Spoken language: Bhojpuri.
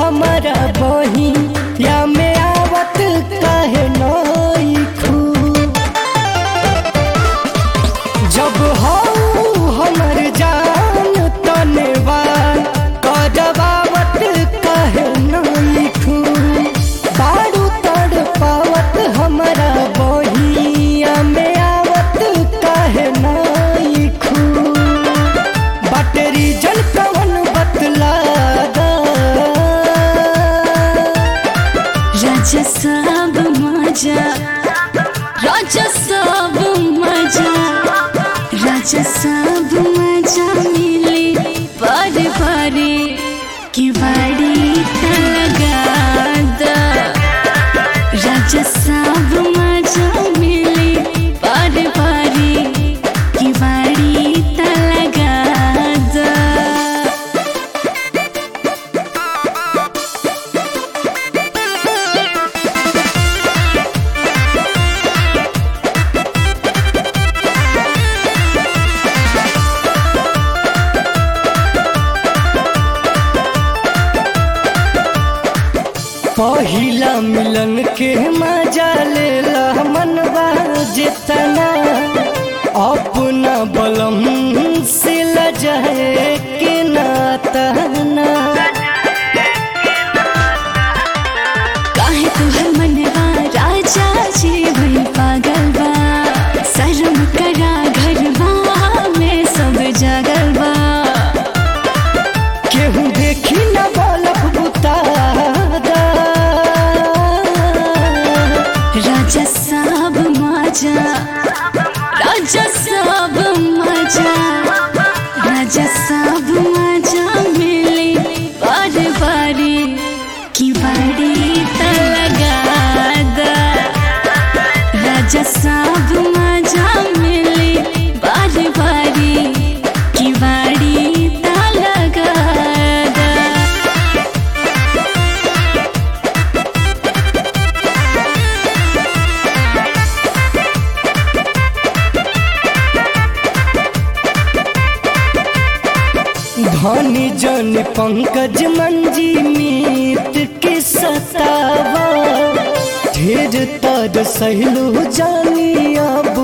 हमारा बही या में आवत काहे नई खू जब हो हमर जान तनेवान करवावत काहे नई खू बारू तड़ पावत हमारा बहिया में आवत काहे नई खू बटरी जल कवन बतला दा राजा सब मजा राजा सब मजा राजा सब मजा मिली बारे बारे की बाड़ी लगा दा राजा सब मजा मिली बारे बारे की बाड़ी लगा दा पहिला मिलन के मजा लेला मनवा जितना अपना बलम से लजाए के नातना काहे तुहर मनवा राजा जी भई पागल बा शर्म करा घरवा में सब जागल बा केहू देखी न बलफ बुतादा राजा सब मजा राजा सब मजा राजा सब मजा मिले बारे बारे की बाड़ी त लगा दा राजा सब मजा मिले बारे बारे की बाड़ी त लगा दा धनी जन पंकज मंजी मीत के सतावा ढेर तर सहलू जानी अब